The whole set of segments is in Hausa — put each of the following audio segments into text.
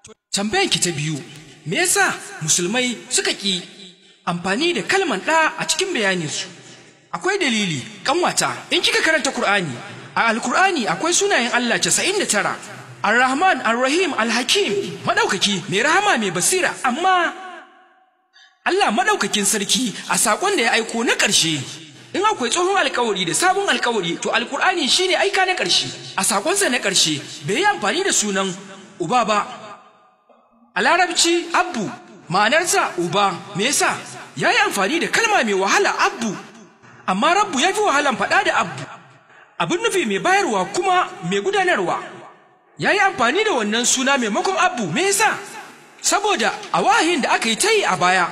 Tambayan ki ta biyu, me yasa musulmai suka ƙi amfani da kalman ɗa a cikin bayaninsu? Akwai dalili, ƙanwata, in kika karanta Kur'ani, a Alkur'ani akwai sunayen Allah casa'in da tara, Ar-Rahman, Ar-Rahim, Al-Hakim, maɗaukaki, mai rahama, mai basira, amma Allah maɗaukakin sarki a saƙon da ya aiko na ƙarshe in akwai tsohon alkawari da sabon alkawari to alkur'ani shine aika na ƙarshe a saƙonsa na ƙarshe bai yi amfani da sunan uba ba a larabci abbu ma'anarsa uba me yasa ya yi amfani da kalma mai wahala abbu amma rabbu ya fi wahalan faɗa da abbu abin nufi mai bayarwa kuma mai gudanarwa ya yi amfani da wannan suna maimakon abbu me yasa saboda a wahayin da aka yi ta yi a baya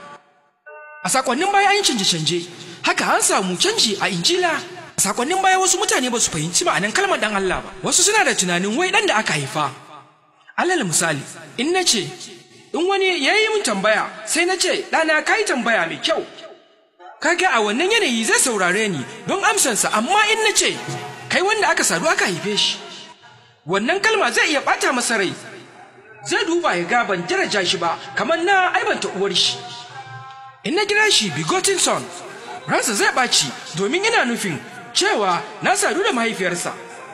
a sakonnin baya an yi canje-canje haka an samu canji a injila a sakonnin baya wasu mutane ba su fahimci ma'anan kalmar dan Allah ba wasu suna da tunanin wai dan da aka haifa alal misali in na ce in wani ya yi min tambaya sai na ce ɗana ka yi tambaya mai kyau kaga a wannan yanayi zai saurare ni don amsansa amma in na ce kai wanda aka sadu aka haife shi wannan kalma zai iya ɓata masa rai zai duba ya ga ban daraja shi ba kamar na aibanta uwar shi in na kira shi bigotin son ransa zai ɓaci domin ina nufin cewa na sadu da mahaifiyarsa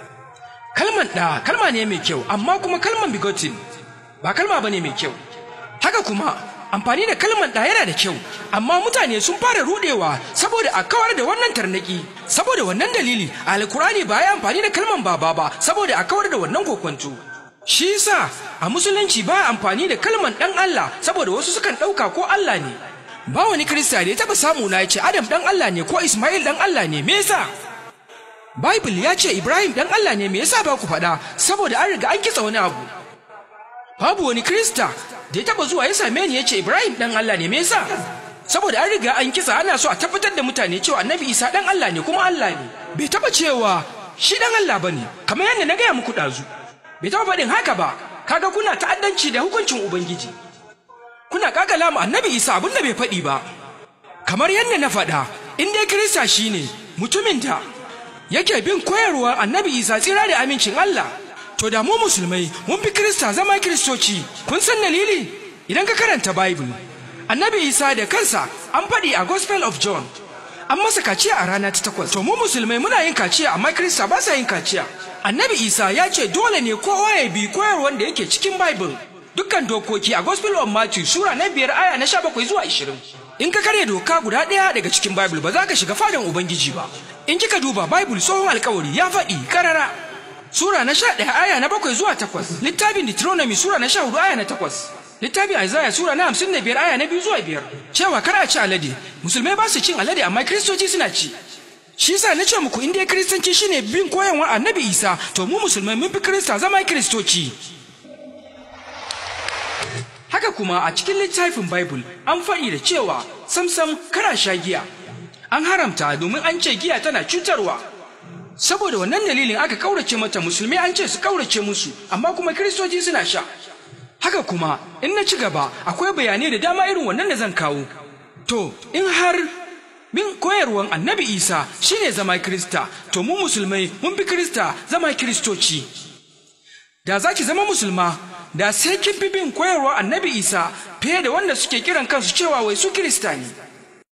kalman ɗa kalma ne mai kyau amma kuma kalman bigotin ba kalma ba ne mai kyau haka kuma amfani da kalman ɗa yana da kyau amma mutane sun fara rudewa saboda a kawar da wannan tarnaki saboda wannan dalili alkurani ba ya amfani da kalman baba ba saboda a kawar da wannan kokwanto shi yasa a musulunci ba amfani da kalman ɗan Allah saboda wasu sukan ɗauka ko Allah ne ba wani kirista da ya taɓa samu na ya ce Adam ɗan Allah ne ko Ismail ɗan Allah ne me yasa Bible ya ce Ibrahim ɗan Allah ne me yasa ba ku faɗa saboda an riga an kitsa wani abu babu wani kirista da ya taɓa zuwa ya same ni ya ce Ibrahim ɗan Allah ne me yasa saboda an riga an kitsa ana so a tabbatar da mutane cewa Annabi Isa ɗan Allah ne kuma Allah ne bai taɓa cewa shi ɗan Allah bane kamar yadda na gaya muku ɗazu bai taɓa faɗin haka ba kaga kuna ta'addanci da hukuncin Ubangiji kuna kakala mu annabi isa abin da bai faɗi ba kamar yadda na faɗa in dai kirista shine mutumin da yake bin koyarwar annabi isa tsira da amincin allah to da mu musulmai mun fi kirista zama kiristoci kun san dalili idan ka karanta bible annabi isa da kansa an faɗi a gospel of john an masa kaciya a rana ta takwas to mu musulmai muna yin kaciya amma kirista ba sa yin kaciya annabi isa ya ce dole ne kowa ya bi koyarwar da yake cikin bible dukkan dokoki a Gospel of Matthew sura na biyar aya na sha bakwai zuwa ishirin. In ka karya doka guda ɗaya daga cikin Bible ba za ka shiga fadan Ubangiji ba. In kika duba Bible tsohon alkawari ya faɗi karara. Sura na sha ɗaya aya na bakwai zuwa takwas. Littafin Deuteronomy sura na sha hudu aya na takwas. Littafin Isaiah sura na hamsin da biyar aya na biyu zuwa biyar. Cewa kar a ci alade. Musulmai ba su cin alade amma Kiristoci suna ci. Shi yasa na ce muku in dai Kiristanci shine bin koyarwar Annabi Isa to mu musulmai mun fi Kirista zama Kiristoci. haka kuma a cikin littafin Bible an faɗi da cewa samsam kara sha giya an haramta domin an ce giya tana cutarwa saboda wannan dalilin aka kaurace mata musulmai an ce su kaurace musu amma kuma kiristoci suna sha haka kuma in na ci gaba akwai bayanai da dama irin wannan da zan kawo to in har bin koyarwan annabi isa shine zama kirista to mu musulmai mun fi kirista zama kiristoci da za ki zama musulma da sai kin fi bin koyarwa annabi isa fiye da wanda suke kiran kansu cewa wai su kirista ne